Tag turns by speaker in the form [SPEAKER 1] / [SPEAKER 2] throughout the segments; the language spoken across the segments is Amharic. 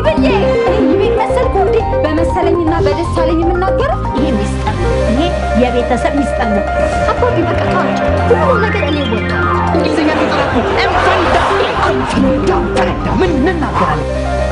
[SPEAKER 1] ብዬ እኔ ቤት መሰልኩ እንዴ? በመሰለኝና በደሳለኝ የምናገረው ይሄ ሚስጥር ነው። ይሄ የቤተሰብ ሚስጥር ነው። አባቢ በቃ ተዋቸው። ሁሉም ነገር እኔ ወጣ
[SPEAKER 2] እንግሊዝኛ ተጠራኩ እንፈንዳ እንፈንዳ ፈነዳ ምን እንናገራለን?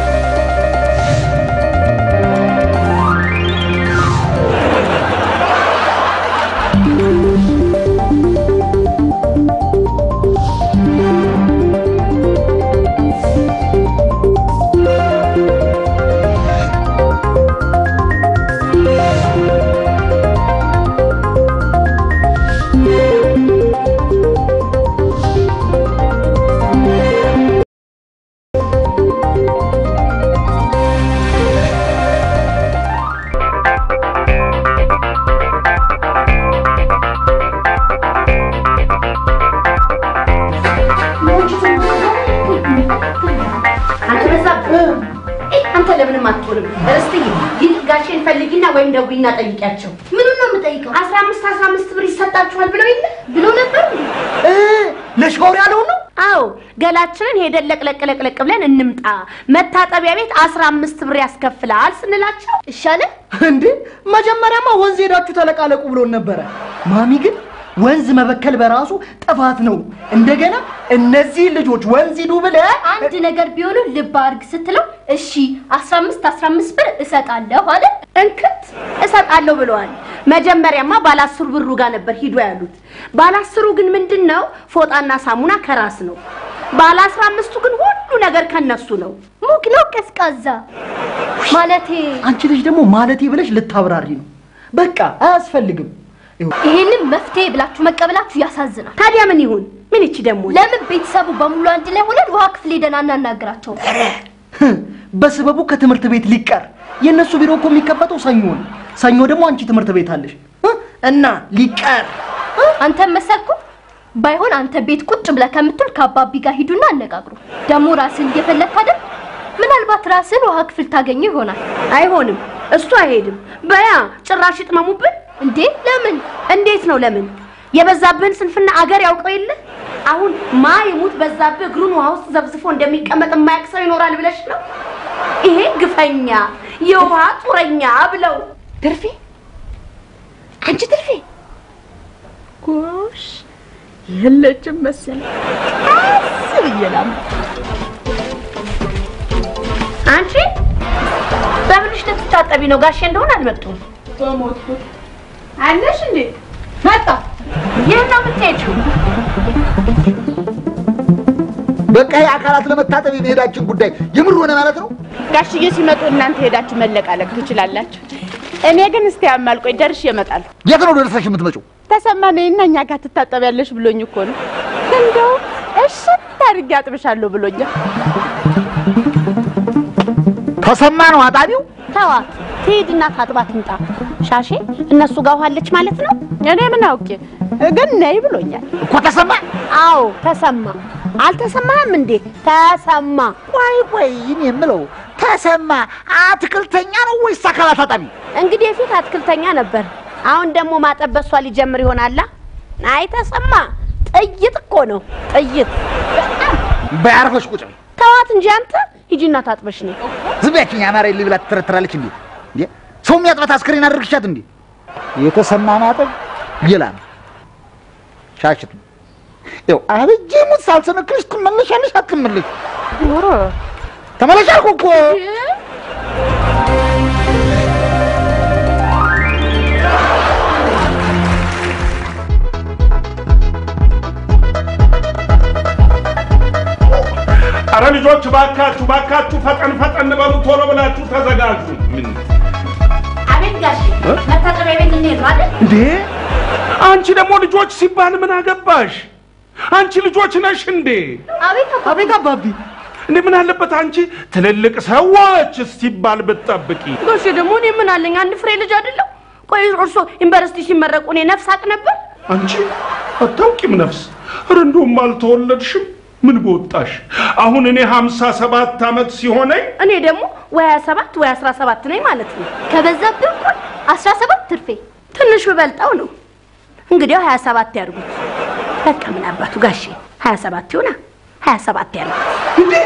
[SPEAKER 3] አንተ በዛብህ አንተ ለምንም አትሆንም። ርስትዬ ይልቅ ጋሼን ፈልጊና ወይም ደውይና ጠይቂያቸው። ምኑን ነው የምጠይቀው? አስራ አምስት አስራ አምስት ብር ይሰጣችኋል ብለው የለ ብሎ ነበር
[SPEAKER 2] እ ለሻወር ያለውን ነው
[SPEAKER 3] አዎ ገላችንን ሄደን ለቅለቅ ለቅለቅ ብለን እንምጣ፣ መታጠቢያ ቤት አስራ አምስት ብር ያስከፍላል ስንላቸው
[SPEAKER 1] ይሻለ
[SPEAKER 2] እንዴ መጀመሪያማ ወንዝ ሄዳችሁ ተለቃለቁ ብሎን ነበረ። ማሚ ግን ወንዝ መበከል በራሱ ጥፋት ነው። እንደገና እነዚህ ልጆች ወንዝ ሂዱ ብለህ
[SPEAKER 1] አንድ ነገር ቢሆኑ ልብ አድርግ ስትለው እሺ አስራ አምስት አስራ አምስት ብር እሰጣለሁ አለ።
[SPEAKER 3] እንክት እሰጣለሁ ብለዋል። መጀመሪያማ ባለ አስሩ ብሩ ጋር ነበር ሂዱ ያሉት። ባለ አስሩ ግን ምንድን ነው ፎጣና ሳሙና ከራስ ነው። ባለ አስራ አምስቱ ግን ሁሉ ነገር ከነሱ ነው።
[SPEAKER 1] ሙቅ ነው ቀዝቃዛ ማለቴ
[SPEAKER 2] አንቺ ልጅ ደግሞ ማለቴ ብለሽ ልታብራሪ ነው። በቃ አያስፈልግም። ይኸው
[SPEAKER 1] ይሄንን መፍትሄ ብላችሁ መቀበላችሁ ያሳዝናል።
[SPEAKER 3] ታዲያ ምን ይሁን? ምን ይቺ ደግሞ
[SPEAKER 1] ለምን ቤተሰቡ በሙሉ አንድ ላይ ሆነን ውሃ ክፍል ሄደን አናናግራቸው?
[SPEAKER 2] በስበቡ ከትምህርት ቤት ሊቀር የእነሱ ቢሮ እኮ የሚከፈተው ሰኞ ነው። ሰኞ ደግሞ አንቺ ትምህርት ቤት አለሽ እ? እና ሊቀር
[SPEAKER 1] አንተን መሰልኩ? ባይሆን አንተ ቤት ቁጭ ብለህ ከምትል ከአባቢ ጋር ሂዱና አነጋግሩ። ደግሞ ራስን እየፈለግክ አይደል? ምናልባት ራስን ውሃ ክፍል ታገኘው ይሆናል።
[SPEAKER 3] አይሆንም፣ እሱ አይሄድም። በያ ጭራሽ ይጥመሙብን
[SPEAKER 1] እንዴ ለምን?
[SPEAKER 3] እንዴት ነው ለምን? የበዛብህን ስንፍና አገር ያውቀው የለ አሁን ማ ይሙት በዛብህ እግሩን ውሃ ውስጥ ዘብዝፎ እንደሚቀመጥ የማያውቅ ሰው ይኖራል ብለሽ ነው? ይሄ ግፈኛ የውሃ ጡረኛ ብለው
[SPEAKER 4] ትርፌ አንቺ ትርፌ ጎሽ የለችም መሰለኝ። ቀስ ብዬ ላምጣ።
[SPEAKER 3] አንቺ በምንሽ ልትታጠቢ ነው? ጋሼ እንደሆነ አልመጡም።
[SPEAKER 4] በሞትኩት አለሽ እንዴ? መጣ
[SPEAKER 3] ይህ ነው የምትሄጂው?
[SPEAKER 5] በቃ የአካላት ለመታጠብ የመሄዳችን ጉዳይ የምር ሆነ ማለት ነው።
[SPEAKER 4] ጋሽዬ ሲመጡ እናንተ ሄዳችሁ መለቃለቅ ትችላላችሁ። እኔ ግን እስቲ አማልቆኝ ደርሼ እመጣለሁ።
[SPEAKER 5] የት ነው ደርሰሽ የምትመጪው?
[SPEAKER 4] ተሰማ ነይና እኛ ጋር ትታጠቢያለሽ ብሎኝ እኮ ነው። እንደው እሽት አድርጌ አጥብሻለሁ ብሎኛል።
[SPEAKER 5] ተሰማ ነው አጣቢው።
[SPEAKER 3] ተዋት ትሄድና ታጥባ ትምጣ። ሻሼ እነሱ ጋር ውሃ አለች ማለት ነው?
[SPEAKER 4] እኔ ምን አውቄ ግን ነይ ብሎኛል።
[SPEAKER 5] እኮ ተሰማ።
[SPEAKER 3] አዎ ተሰማ። አልተሰማህም እንዴ? ተሰማ።
[SPEAKER 5] ቆይ ቆይ እኔ የምለው ተሰማ አትክልተኛ ነው ወይስ አካላት አጣቢ?
[SPEAKER 3] እንግዲህ የፊት አትክልተኛ ነበር። አሁን ደግሞ ማጠብ በሷ ሊጀምር ይሆናላ። አይ ተሰማ ጥይት እኮ ነው ጥይት።
[SPEAKER 5] በያርፈሽ ቁጭ በይ።
[SPEAKER 3] ተዋት እንጂ አንተ ሂጂና ታጥበሽ ነው።
[SPEAKER 5] ዝም በያችኝ። አማራ የለ ብላ ትተረትራለች እንዴ? እንዴ ሰው የሚያጥባት አስክሬን አድርግሻት እንዴ? የተሰማ ማጠብ ሌላ ነው። ሻሽቱ ይኸው አበጄ ሙት ሳልሰነክልሽ ትመለሻለሽ አትመለሽ? ተመለሽ አልኩህ እኮ።
[SPEAKER 6] አረ ልጆች ባካችሁ ባካችሁ ፈጠን ፈጠን በሉ ቶሎ ብላችሁ ተዘጋጁ። ምን
[SPEAKER 3] አቤት ጋሼ መታጠቢያ ቤት እንሄድ ነው አይደል?
[SPEAKER 6] እንዴ አንቺ ደግሞ ልጆች ሲባል ምን አገባሽ? አንቺ ልጆች ነሽ እንዴ?
[SPEAKER 1] አቤት አባ
[SPEAKER 2] አቤት አባቢ
[SPEAKER 6] እንዴ ምን አለበት አንቺ ትልልቅ ሰዎች ሲባል ብትጠብቂ።
[SPEAKER 3] ጋሼ ደግሞ እኔ ምን አለኝ? አንድ ፍሬ ልጅ አይደለሁ? ቆይ እርሶ ዩኒቨርሲቲ ሲመረቁ እኔ ነፍስ አቅ ነበር?
[SPEAKER 6] አንቺ አታውቂም ነፍስ። ኧረ እንደውም አልተወለድሽም። ምን በወጣሽ? አሁን እኔ ሀምሳ ሰባት ዓመት ሲሆነኝ
[SPEAKER 3] እኔ ደግሞ ወይ 27 ወይ 17 ነኝ ማለት ነው።
[SPEAKER 1] ከበዛብህ እኩል አስራ ሰባት ትርፌ
[SPEAKER 3] ትንሽ ብበልጠው ነው። እንግዲያው 27 ያድርጉት። በቃ ምን አባቱ ጋሼ 27 ይሆና 27 ያድርጉት።
[SPEAKER 6] እንዴ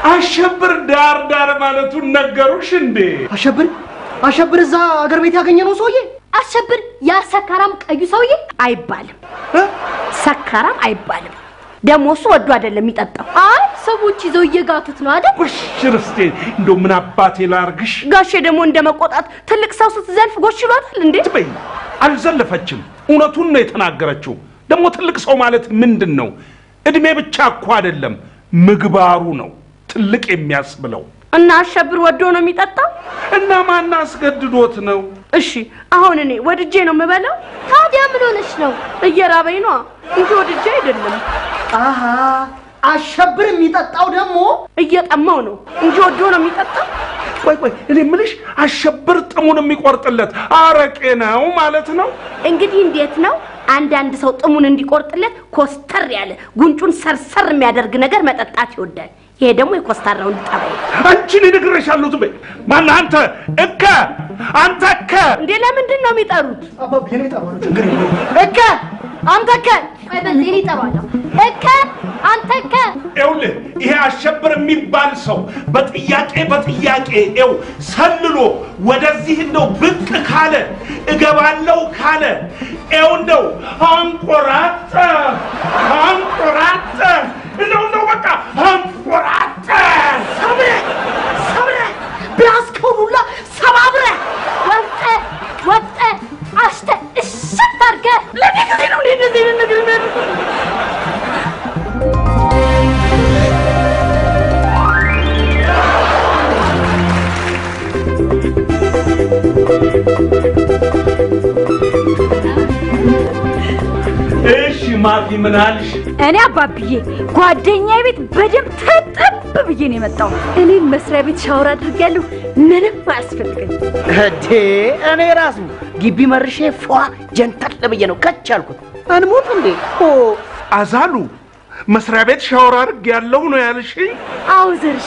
[SPEAKER 6] አሸብር ዳር ዳር ማለቱን ነገሩሽ እንዴ?
[SPEAKER 2] አሸብር አሸብር እዛ አገር ቤት ያገኘ ነው ሰውዬ
[SPEAKER 1] አሸብር ያ ሰካራም ቀዩ ሰውዬ
[SPEAKER 3] አይባልም፣ ሰካራም አይባልም። ደግሞ እሱ ወዶ አይደለም የሚጠጣው።
[SPEAKER 1] አይ ሰዎች ይዘው እየጋቱት ነው አይደል?
[SPEAKER 6] ውሽ ርስቴ፣ እንደው ምን አባቴ ላርግሽ?
[SPEAKER 3] ጋሼ ደግሞ እንደ መቆጣት ትልቅ ሰው ስትዘልፍ ጎሽ ይሏታል እንዴ?
[SPEAKER 6] በይ አልዘለፈችም። እውነቱን ነው የተናገረችው። ደግሞ ትልቅ ሰው ማለት ምንድን ነው? እድሜ ብቻ እኮ አይደለም ምግባሩ ነው ትልቅ የሚያስብለው።
[SPEAKER 3] እና አሸብር ወዶ ነው የሚጠጣው?
[SPEAKER 6] እና ማን አስገድዶት ነው?
[SPEAKER 3] እሺ አሁን እኔ ወድጄ ነው የምበላው?
[SPEAKER 1] ታዲያ ምን ሆነች ነው?
[SPEAKER 3] እየራበኝ ነዋ እንጂ ወድጄ አይደለም።
[SPEAKER 2] አሃ አሸብር የሚጠጣው ደግሞ
[SPEAKER 3] እየጠማው ነው እንጂ ወዶ ነው የሚጠጣው።
[SPEAKER 6] ቆይ ቆይ፣ እኔ የምልሽ አሸብር ጥሙን የሚቆርጥለት አረቄ ነው ማለት ነው?
[SPEAKER 3] እንግዲህ እንዴት ነው አንዳንድ ሰው ጥሙን እንዲቆርጥለት ኮስተር ያለ ጉንጩን ሰርሰር የሚያደርግ ነገር መጠጣት ይወዳል። ይሄ ደግሞ የኮስታራው ጠባይ ነው።
[SPEAKER 6] አንቺን እነግርሻለሁ። ዝም በይ። ማነህ አንተ? እከ አንተ እከ
[SPEAKER 3] እንዴ ለምንድን ነው የሚጠሩት?
[SPEAKER 2] አባቢ እኔ እጠራዋለሁ፣ ችግር የለውም።
[SPEAKER 1] እከ አንተ እከ ቆይ በል እኔ እጠራዋለሁ። እከ አንተ እከ
[SPEAKER 6] ይኸውልህ ይሄ አሸብር የሚባል ሰው በጥያቄ በጥያቄ ይኸው ሰልሎ ወደዚህ እንደው ብቅ ካለ እገባለው ካለ ይኸው እንደው አንቆራጠ አንቆራጠ እንደው እንደው በቃ አንቆራጠ
[SPEAKER 3] ሰብረ ሰብረ ቢያስከው ሁላ ሰባብረ
[SPEAKER 1] ወጠ ወጠ አሽተ እሽት አድርገህ
[SPEAKER 3] ለኔ ጊዜ ነው እኔ እንደዚህ አይነት ነገር የሚያደርጉት።
[SPEAKER 6] እሺ ማፊ ምን አልሽ?
[SPEAKER 7] እኔ አባብዬ ጓደኛዬ ቤት በደንብ ተጠብ ብዬ ነው የመጣው። እኔም መስሪያ ቤት ሻወር አድርጌያለሁ። ምንም አያስፈልገኝ።
[SPEAKER 2] እዴ እኔ ራሱ ግቢ መርሼ ፏ ጀንተል ብዬ ነው ከች ያልኩት። እንሙት እንዴ ኦ
[SPEAKER 6] አዛሉ መስሪያ ቤት ሻወር አድርግ ያለው ነው ያልሽኝ?
[SPEAKER 7] አዎ ዘርሽ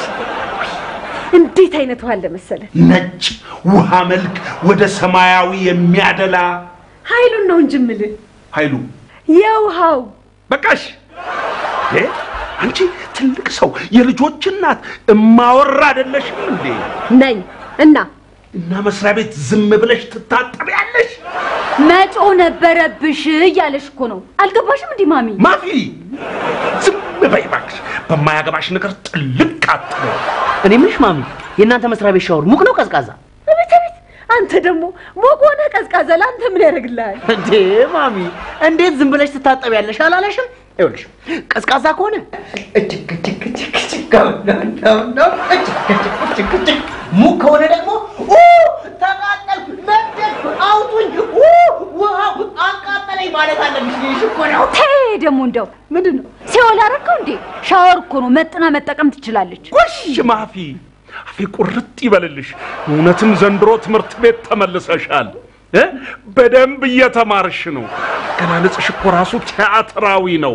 [SPEAKER 7] እንዴት አይነት ውሃ አለ መሰለ።
[SPEAKER 6] ነጭ ውሃ መልክ ወደ ሰማያዊ የሚያደላ
[SPEAKER 7] ኃይሉን ነው እንጂ የምልህ
[SPEAKER 6] ኃይሉ
[SPEAKER 7] የውሃው
[SPEAKER 6] በቃሽ። እ አንቺ ትልቅ ሰው የልጆች እናት እማወራ አይደለሽም እንዴ?
[SPEAKER 7] ነኝ እና
[SPEAKER 6] እና መስሪያ ቤት ዝም ብለሽ ትታጠቢያለሽ?
[SPEAKER 7] መጮ ነበረብሽ እያለሽ እኮ ነው። አልገባሽም እንዲህ ማሚ?
[SPEAKER 6] ማፊ ዝም በይ እባክሽ። በማያገባሽ ነገር ጥልቅ አትበይ።
[SPEAKER 2] እኔ ምንሽ ማሚ፣ የእናንተ መስሪያ ቤት ሻወር ሙቅ ነው ቀዝቃዛ?
[SPEAKER 7] ቤት ቤት አንተ ደግሞ ሞቅ ሆነ ቀዝቃዛ ለአንተ ምን ያደርግልሃል?
[SPEAKER 2] እንዴ ማሚ፣ እንዴት ዝም ብለሽ ትታጠቢያለሽ አላለሽም? ይኸውልሽ ቀዝቃዛ ከሆነ እጅግ እጅግ እጅግ እጅግ ነው ነው ነው እጅግ እጅግ እጅግ እጅግ ሙቅ ከሆነ ደግሞ ኡ ተቃጠልኩ፣ ነደድኩ፣ አውጡኝ፣ ኡ ውሃው አቃጠለኝ ማለት አለብሽ። ይሽ እኮ ነው።
[SPEAKER 7] ተይ ደግሞ እንደው ምንድን ነው ሲኦል አደረከው እንዴ? ሻወር እኮ ነው መጥና መጠቀም ትችላለች።
[SPEAKER 6] ጎሽ ማፊ፣ አፌ ቁርጥ ይበልልሽ። እውነትም ዘንድሮ ትምህርት ቤት ተመልሰሻል እ በደንብ እየተማርሽ ነው። አገላለጽሽ እኮ ራሱ ቲያትራዊ ነው።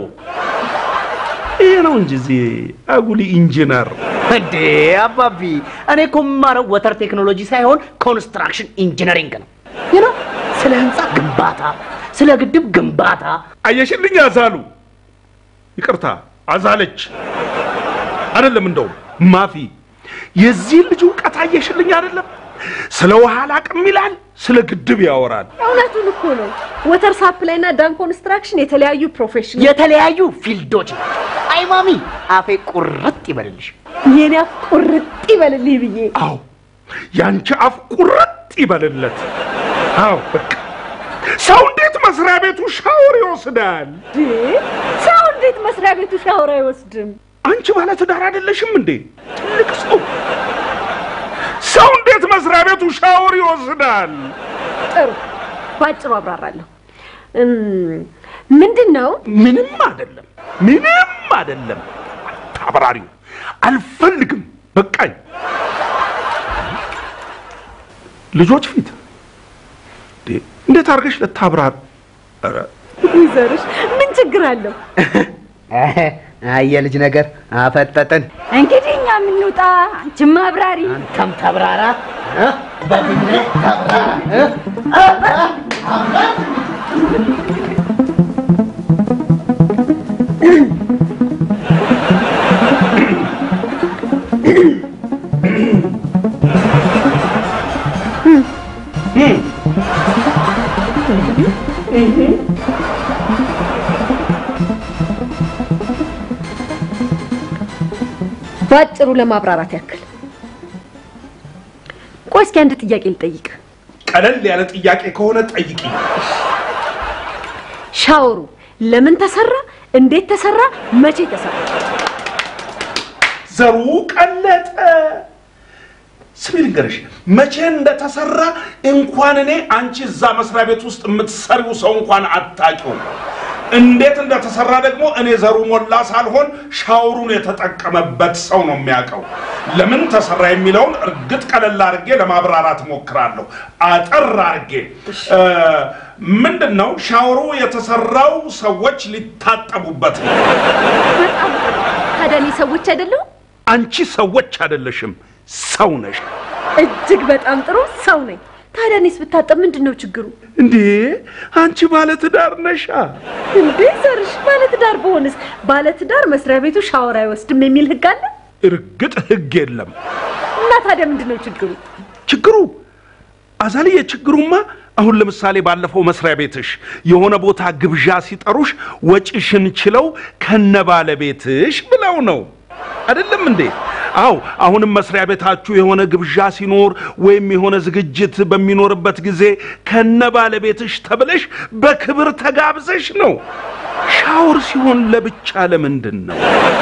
[SPEAKER 6] ይህ ነው እንጂ እዚህ አጉሊ ኢንጂነር
[SPEAKER 2] እንዴ አባቢ፣ እኔ እኮ የምማረው ወተር ቴክኖሎጂ ሳይሆን ኮንስትራክሽን ኢንጂነሪንግ ነው። ይህ ነው ስለ ህንፃ ግንባታ፣ ስለ ግድብ ግንባታ
[SPEAKER 6] አየሽልኝ አዛሉ፣ ይቅርታ አዛለች አይደለም። እንደውም ማፊ የዚህ ልጅ እውቀት አየሽልኝ አይደለም። ስለ ውሃ አላቅም ይላል፣ ስለ ግድብ ያወራል።
[SPEAKER 7] እውነቱን እኮ ነው። ወተር ሳፕላይ እና ዳን ኮንስትራክሽን የተለያዩ ፕሮፌሽን
[SPEAKER 2] የተለያዩ ፊልዶች ናቸው። አይ ማሚ፣ አፌ ቁርጥ ይበልልሽ።
[SPEAKER 7] የኔ አፍ ቁርጥ ይበልልህ ብዬ
[SPEAKER 6] አዎ ያንቺ አፍ ቁርጥ ይበልለት። አዎ በቃ ሰው እንዴት መስሪያ ቤቱ ሻወር ይወስዳል?
[SPEAKER 7] እንዴ! ሰው እንዴት መስሪያ ቤቱ ሻወር አይወስድም?
[SPEAKER 6] አንቺ ባለ ትዳር አይደለሽም እንዴ? ትልቅ ሰው ሰው እንዴት መስሪያ ቤቱ ሻወር ይወስዳል?
[SPEAKER 7] ጥሩ፣ ባጭሩ አብራራለሁ። እም፣ ምንድን ነው
[SPEAKER 6] ምንም አይደለም፣ ምንም አይደለም። አታብራሪው፣ አልፈልግም፣ በቃኝ። ልጆች ፊት እንዴ፣ እንዴት አድርገሽ ልታብራር? ኧረ
[SPEAKER 7] ይዘርሽ ምን ችግር አለው?
[SPEAKER 2] አየ ልጅ ነገር አፈጠጥን።
[SPEAKER 7] እንግዲህ እኛ የምንውጣ አንቺም አብራሪ።
[SPEAKER 2] አንተም ተብራራ እ? በፊት ተብራራ እ?
[SPEAKER 7] ባጭሩ ለማብራራት ያክል ቆይ እስኪ አንድ ጥያቄ ልጠይቅ።
[SPEAKER 6] ቀለል ያለ ጥያቄ ከሆነ ጠይቂ።
[SPEAKER 7] ሻወሩ ለምን ተሰራ? እንዴት ተሰራ? መቼ ተሰራ?
[SPEAKER 6] ዘሩ ቀለጠ። ስሚ ልንገርሽ፣ መቼ እንደተሰራ እንኳን እኔ አንቺ እዛ መስሪያ ቤት ውስጥ የምትሰሪው ሰው እንኳን አታውቂውም። እንዴት እንደተሰራ ደግሞ እኔ ዘሩ ሞላ ሳልሆን ሻወሩን የተጠቀመበት ሰው ነው የሚያውቀው። ለምን ተሰራ የሚለውን እርግጥ ቀለል አድርጌ ለማብራራት ሞክራለሁ። አጠር አድርጌ እ፣ ምንድን ነው ሻወሩ የተሰራው ሰዎች ሊታጠቡበት ነው።
[SPEAKER 7] ታዲያ እኔ ሰዎች አይደለሁም?
[SPEAKER 6] አንቺ ሰዎች አይደለሽም፣ ሰው ነሽ።
[SPEAKER 7] እጅግ በጣም ጥሩ ሰው ነኝ። ታዲያ እኔስ ብታጠብ ምንድን ነው ችግሩ?
[SPEAKER 6] እንዴ አንቺ ባለትዳር ነሻ?
[SPEAKER 7] እንዴ ዘርሽ ባለትዳር በሆንስ ባለትዳር መስሪያ ቤቱ ሻወር አይወስድም የሚል ህግ አለ?
[SPEAKER 6] እርግጥ ህግ የለም።
[SPEAKER 7] እና ታዲያ ምንድን ነው ችግሩ?
[SPEAKER 6] ችግሩ አዛልዬ፣ ችግሩማ አሁን ለምሳሌ ባለፈው መስሪያ ቤትሽ የሆነ ቦታ ግብዣ ሲጠሩሽ ወጪሽን ችለው ከነ ባለቤትሽ ብለው ነው አይደለም እንዴ? አው አሁንም መስሪያ ቤታችሁ የሆነ ግብዣ ሲኖር ወይም የሆነ ዝግጅት በሚኖርበት ጊዜ ከነ ባለቤትሽ ተብለሽ በክብር ተጋብዘሽ ነው። ሻወር ሲሆን ለብቻ ለምንድን ነው?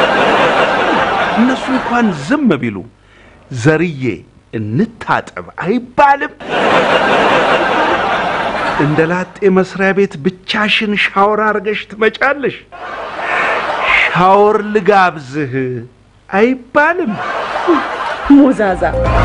[SPEAKER 6] እነሱ እንኳን ዝም ቢሉ ዘርዬ እንታጠብ አይባልም። እንደ ላጤ መስሪያ ቤት ብቻሽን ሻወር አድርገሽ ትመጫለሽ። ሻወር ልጋብዝህ አይባልም።
[SPEAKER 7] ሞዛዛ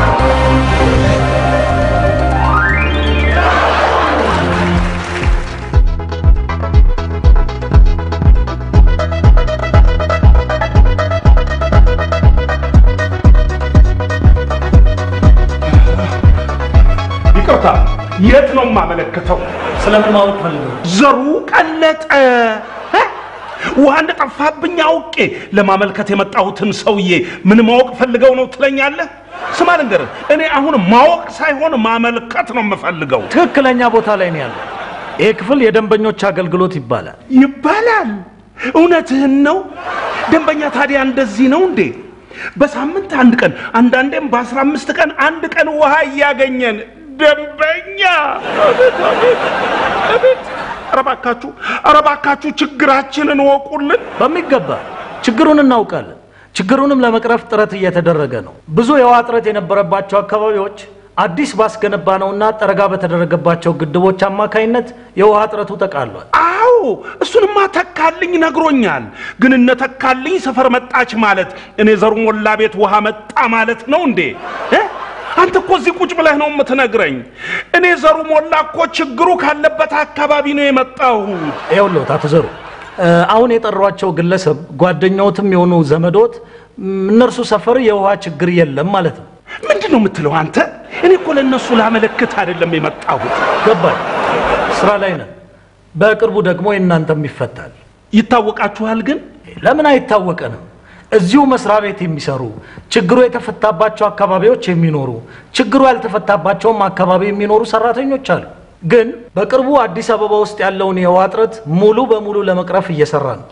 [SPEAKER 6] ይቅርታ፣ የት ነው የማመለክተው?
[SPEAKER 8] ስለምን ማወቅ ፈልገው?
[SPEAKER 6] ዘሩ ቀለጠ። እ? ውሃ እንደጠፋብኝ አውቄ ለማመልከት የመጣሁትን ሰውዬ ምን ማወቅ ፈልገው ነው ትለኛለህ? ስማ ልንገርህ፣ እኔ አሁን ማወቅ ሳይሆን ማመልከት ነው የምፈልገው።
[SPEAKER 8] ትክክለኛ ቦታ ላይ ነው ያለው። ይህ ክፍል የደንበኞች አገልግሎት ይባላል።
[SPEAKER 6] ይባላል። እውነትህን ነው። ደንበኛ ታዲያ እንደዚህ ነው እንዴ? በሳምንት አንድ ቀን አንዳንዴም በአስራ አምስት ቀን አንድ ቀን ውሃ እያገኘን ደንበኛ። አቤት አቤት አቤት! ኧረ እባካችሁ ኧረ እባካችሁ ችግራችንን ወቁልን።
[SPEAKER 8] በሚገባ ችግሩን እናውቃለን። ችግሩንም ለመቅረፍ ጥረት እየተደረገ ነው። ብዙ የውሃ እጥረት የነበረባቸው አካባቢዎች አዲስ ባስገነባ ነውና ጠረጋ በተደረገባቸው ግድቦች አማካይነት የውሃ እጥረቱ ተቃሏል።
[SPEAKER 6] አዎ እሱንማ ተካልኝ ነግሮኛል። ግን እነ ተካልኝ ሰፈር መጣች ማለት እኔ ዘሩ ሞላ ቤት ውሃ መጣ ማለት ነው እንዴ? እ? አንተ እኮ እዚህ ቁጭ ብለህ ነው የምትነግረኝ። እኔ ዘሩ ሞላ እኮ ችግሩ ካለበት አካባቢ ነው የመጣሁት።
[SPEAKER 8] ይኸውልዎት አቶ ዘሩ እ፣ አሁን የጠሯቸው ግለሰብ ጓደኛዎትም የሆኑ ዘመዶት ም፣ እነርሱ ሰፈር የውሃ ችግር የለም ማለት ነው።
[SPEAKER 6] ምንድን ነው የምትለው አንተ? እኔ እኮ ለእነሱ ላመለክት አይደለም የመጣሁት።
[SPEAKER 8] ገባኝ። ስራ ላይ ነን። በቅርቡ ደግሞ የእናንተም ይፈታል።
[SPEAKER 6] ይታወቃችኋል ግን
[SPEAKER 8] ለምን አይታወቀንም? እዚሁ መስሪያ ቤት የሚሰሩ ችግሩ የተፈታባቸው አካባቢዎች የሚኖሩ ችግሩ ያልተፈታባቸውም አካባቢ የሚኖሩ ሰራተኞች አሉ። ግን በቅርቡ አዲስ አበባ ውስጥ ያለውን የውሃ እጥረት ሙሉ በሙሉ ለመቅረፍ እየሰራ ነው።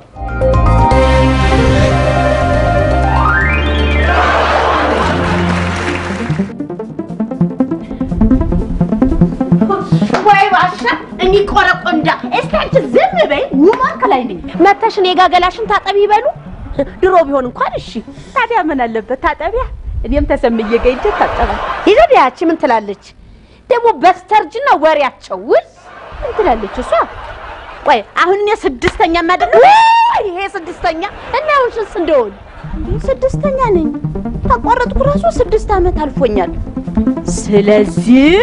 [SPEAKER 3] ወይ ባሻ እኔ ቆረቆንዳ እስቲ አንቺ ዝም በይ። ውማን ከላይ ነኝ መተሽ እኔ ጋ ገላሽን ታጠቢ ይበሉ። ድሮ ቢሆን እንኳን እሺ።
[SPEAKER 4] ታዲያ ምን አለበት ታጠቢያ? እኔም ተሰምዬ ገይቼ ታጠባል።
[SPEAKER 3] ይዘቢያች ምን ትላለች ደግሞ በስተርጅና ወሬያቸው ውል ምን ትላለች እሷ? ቆይ አሁን እኔ ስድስተኛ አይደለም ይሄ ስድስተኛ እና አሁን ስንት እንደሆን ስድስተኛ ነኝ። ተቋረጥኩ ራሱ ስድስት ዓመት አልፎኛል። ስለዚህ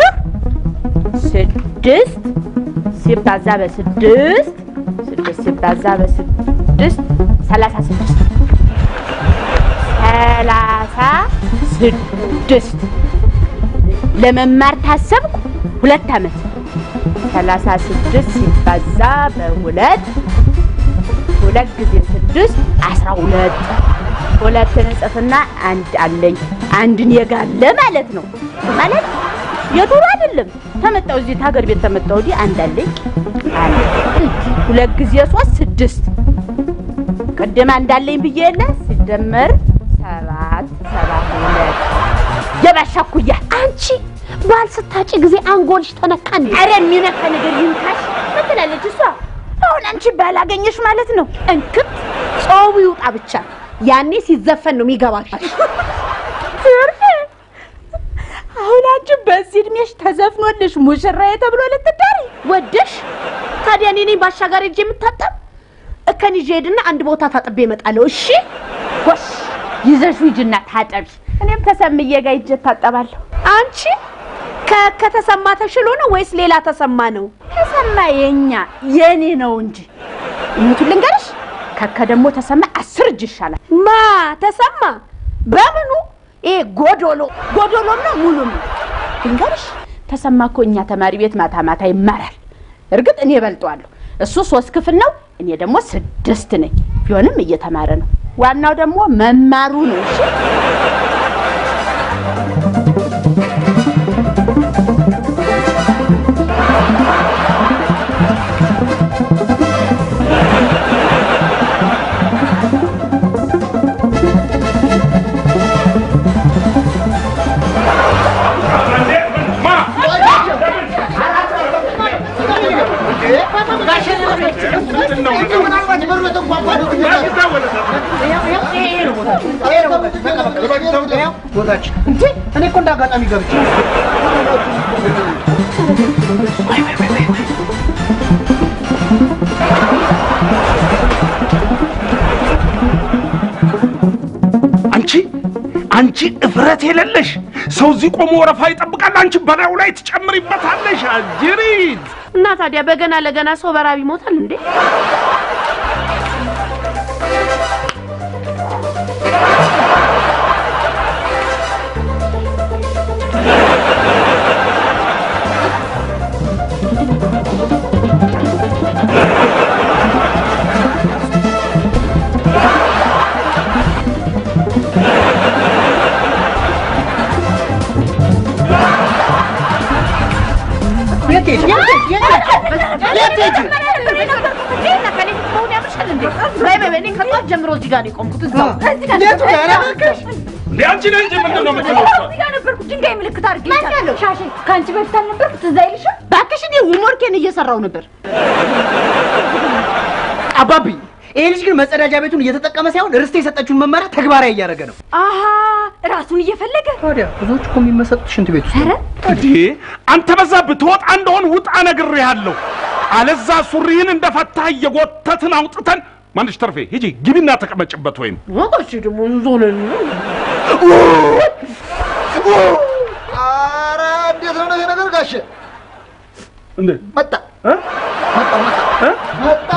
[SPEAKER 3] ስድስት ሲባዛ በስድስት ስድስት ሲባዛ በስድስት ሰላሳ ስድስት ሰላሳ ስድስት ለመማር ታሰብኩ ሁለት ዓመት ሰላሳ ስድስት ሲባዛ በሁለት ሁለት ጊዜ ስድስት አስራ ሁለት ሁለትን እጽፍና አንድ አለኝ አንድን የጋለ ማለት ነው ማለት የዱሮ አይደለም ተመጣው እዚህ ታገር ቤት ተመጣው ወዲህ አንድ አለኝ አንድ ሁለት ጊዜ ሶስት ስድስት ቅድም አንድ አለኝ ብዬ የለ ሲደመር ሰባት የባሻ እኩያ አንቺ ባል ስታጭ ጊዜ አንጎልሽ ተነካ እንዴ? ኧረ የሚነካ ነገር ይንካሽ። ምን ትላለች እሷ? አሁን አንቺ ባል አገኘሽ ማለት ነው። እንክት ጾሙ ይውጣ ብቻ። ያኔ ሲዘፈን ነው የሚገባሽ። ትርፍ አሁን አንቺ በዚህ እድሜሽ ተዘፍኖልሽ ሙሽራዬ ተብሎ ልትዳሪ ወደሽ? ታዲያ እኔ ነኝ ባሻጋር ሄጄ የምታጠብ? እከን ይዤ ሄድና አንድ ቦታ ታጥቤ እመጣለሁ። እሺ ጎሽ ይዘሽ ሂጂና ታጠቢ። እኔም ተሰምዬ ጋር ሂጅ እታጠባለሁ። አንቺ ከ- ከተሰማ ተሽሎ ነው ወይስ ሌላ ተሰማ ነው? ተሰማ የኛ የኔ ነው እንጂ እውነቱን ልንገርሽ፣ ከከ ደግሞ ተሰማ አስር እጅ ይሻላል። ማ ተሰማ በምኑ? ይሄ ጎዶሎ ጎዶሎም ነው ሙሉም ነው። ልንገርሽ፣ ተሰማ እኮ እኛ ተማሪ ቤት ማታ ማታ ይማራል። እርግጥ እኔ እበልጠዋለሁ። እሱ ሶስት ክፍል ነው፣ እኔ ደግሞ ስድስት ነኝ። ቢሆንም እየተማረ ነው። ዋናው ደግሞ መማሩ ነው። እሺ
[SPEAKER 2] ቦታችን እንዴ! እኔ እኮ እንደ አጋጣሚ ገብቼ
[SPEAKER 6] አንቺ አንቺ እፍረት የሌለሽ ሰው እዚህ ቆሞ ወረፋ ይጠብቃል። አንቺ በላዩ ላይ ትጨምሪበታለሽ። አጅሪት
[SPEAKER 3] እና ታዲያ በገና ለገና ሰው በራብ ይሞታል እንዴ?
[SPEAKER 2] የት ሄድሽ? የት ሄድሽ? የት ሄድሽ?
[SPEAKER 3] ጀምሮ እዚህ ጋር ነው የቆምኩት። እዛው
[SPEAKER 2] የቱ ጋር እባክሽ?
[SPEAKER 6] እንዴ አንቺ ነህ እንጂ ምንድን ነው የምትለው?
[SPEAKER 7] እዚህ ጋር ነበርኩ። ድንጋይ ምልክት አድርጌ ሻሼ ከአንቺ በፊት አልነበርኩ? ትዝ አይልሽም?
[SPEAKER 3] እባክሽ እኔ ሆምወርኬን እየሰራው ነበር።
[SPEAKER 2] አባቢ ይሄ ልጅ ግን መጸዳጃ ቤቱን እየተጠቀመ ሳይሆን ርስት የሰጠችውን መመሪያ ተግባራዊ እያደረገ ነው።
[SPEAKER 7] አሀ ራሱን እየፈለገ
[SPEAKER 2] ታዲያ ብዙዎች እኮ የሚመሰጡት ሽንት ቤት ውስጥ ነው።
[SPEAKER 6] እንዴ አንተ በዛብህ ትወጣ እንደሆን ውጣ ነግሬሃለሁ። አለዛ ሱሪህን እንደፈታህ እየጎተትን አውጥተን ማንሽ ተርፌ ሂጂ ግቢና ተቀመጭበት ወይም
[SPEAKER 3] ወቆች ደግሞ ዞነን
[SPEAKER 5] ኧረ እንዴት ነው ይሄ ነገር ጋሼ?
[SPEAKER 6] እንዴ
[SPEAKER 5] መጣ
[SPEAKER 6] እ?
[SPEAKER 5] መጣ መጣ መጣ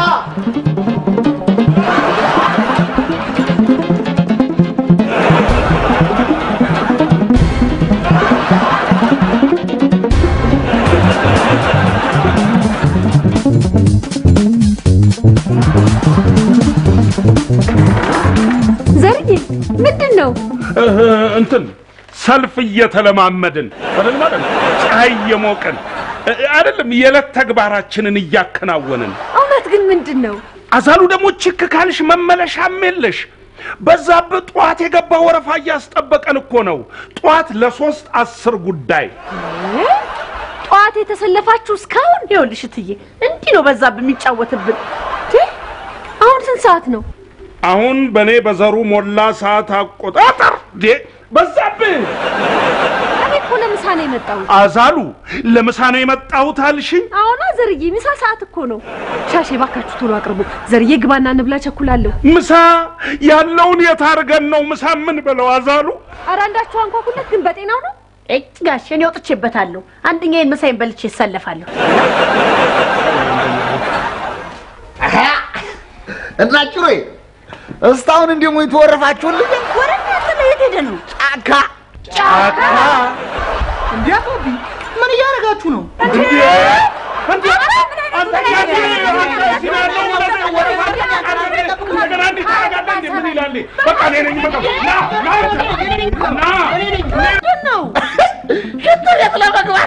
[SPEAKER 7] ዘርዬ ምንድን ነው?
[SPEAKER 6] እህ፣ እንትን ሰልፍ እየተለማመድን አይደል ማለት ነው። ፀሐይ እየሞቅን እ- አይደለም የዕለት ተግባራችንን እያከናወንን
[SPEAKER 7] እውነት ግን ምንድን ነው?
[SPEAKER 6] አዛሉ ደግሞ ችክ ካልሽ መመለሻም የለሽ። በዛብህ ጠዋት የገባ ወረፋ እያስጠበቀን እኮ ነው። ጠዋት ለሶስት አስር ጉዳይ
[SPEAKER 7] ጠዋት የተሰለፋችሁ እስካሁን?
[SPEAKER 3] ይኸውልሽ እትዬ እንዲህ ነው በዛብህ የሚጫወትብን።
[SPEAKER 7] አሁን ስንት ሰዓት ነው?
[SPEAKER 6] አሁን በእኔ በዘሩ ሞላ ሰዓት አቆጣጠር ዴ በዛብህ
[SPEAKER 7] እኔ እኮ ለምሳ ነው የመጣሁት።
[SPEAKER 6] አዛሉ ለምሳ ነው የመጣሁት አልሽኝ?
[SPEAKER 7] አሁና ዘርዬ ምሳ ሰዓት እኮ ነው። ሻሼ ባካችሁ ቶሎ አቅርቡ። ዘርዬ ግባና እንብላ፣ ቸኩላለሁ።
[SPEAKER 6] ምሳ ያለውን የታርገን ነው ምሳ ምን ብለው አዛሉ
[SPEAKER 7] ኧረ አንዳችሁ አንኳኩለት፣ ግን በጤናው ነው?
[SPEAKER 3] እጭ ጋሽ እኔ ወጥቼበታለሁ። አንደኛዬን ምሳዬን በልቼ እሰለፋለሁ።
[SPEAKER 5] እና ጭሮ እስካሁን እንዲህ ሙኝ ተወረፋችሁልኝ?
[SPEAKER 3] ወረዳት ነው የት ሄደ ነው?
[SPEAKER 5] ጫካ
[SPEAKER 6] ጫካ
[SPEAKER 2] እንዴ አባቢ ምን እያደረጋችሁ ነው?
[SPEAKER 6] እንዴ እንዴ አንተ ያቺ አንተ እዚህ ነው ያለው ወረፋ ወረፋ እንደገና እንዲህ ታደርጋለህ እንዴ? ምን ይላል? በቃ እኔ ነኝ በቃ ና ና ና
[SPEAKER 3] ምንድን ነው?
[SPEAKER 5] ሽንት ቤት ለመግባት